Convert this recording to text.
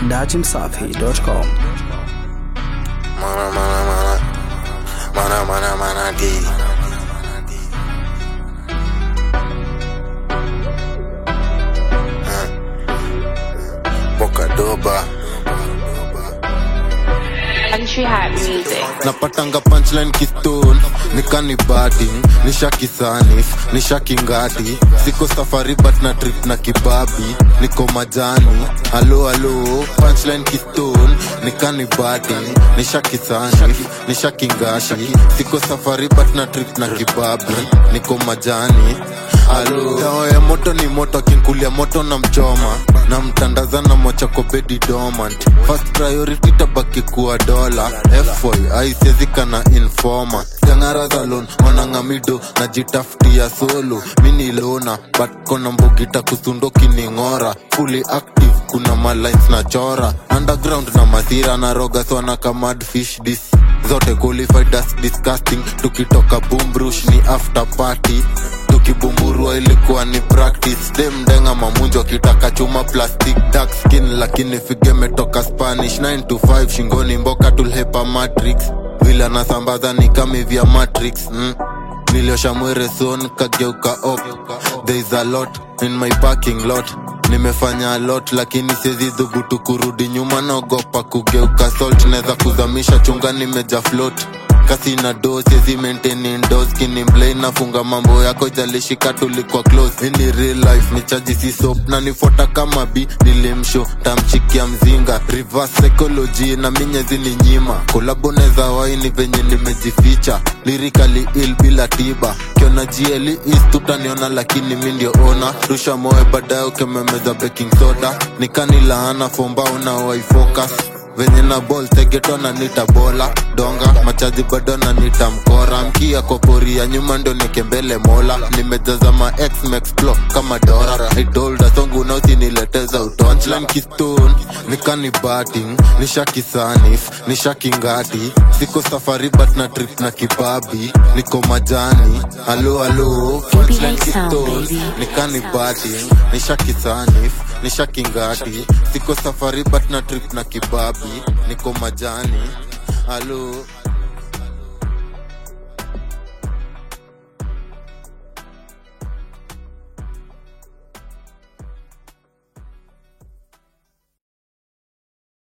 datimsafi.com. Mana, mana, mana. Mana, mana, mana, D. Uh. Boca Doba. Country Hat Music. napatanga punchline kistone nikani bading nishaki sanif nishaki ngati siko safari but na trip na kibabi niko majani alo alo punchline kistone nikani bading nishaki sanif nishaki ngati siko safari but na trip na kibabi niko majani alo dawa ya moto ni moto akinkulia moto na mchoma na mtandaza na mocha kwa bedi dormant first priority tabaki kuwa dola foy aisiezi kana informa jangara za lon wanangamido najitafutia solo mini lona but kona mbogita kusundo kining'ora fully active kuna malines na chora underground na masira na roga swana kamad fish dis zote qualified as disgusting tukitoka bumbrush ni after party tukibumburua ilikuwa ni practice demdenga mamunjo akitaka chuma plastic dark skin lakini figemetoka spanish 9 to 5 shingoni mboka tulhepa matrix vile anasambaza ni kami vya matrix mm. niliosha mwereson kageuka op there is a lot in my parking lot nimefanya a lot lakini siezi dhubutu kurudi nyuma naogopa kugeuka salt naweza kuzamisha chunga nimeja float kasi na do siezi maintain indoors kinimblai nafunga mambo yako jalishika tulikuwa close ini real life ni chaji si soap na nifuata kama b nilimsho tamchikia mzinga reverse psychology na minyezi ni nyima kolabo neza waini venye nimejificha lirikali il bila tiba kiona jieli is tutaniona lakini mi ndio ona rusha moe baadaye ukememeza baking soda nikani laana fombao na waifocus venye na bol tegeto na nita bola donga machaji bado na nita mkora mkia kwa poria nyuma ndo nikembele mola nimejaza ma ex mexplo kama dora idolda songu nausi nileteza utonchlan kistone nikani batting nishaki sanif nishaki ngati siko safari but na trip na kibabi niko majani alo alo punchline sound, kistone baby. nikani batting nishaki sanif nishaki ngati siko safari but na trip na kibabi niko majani alo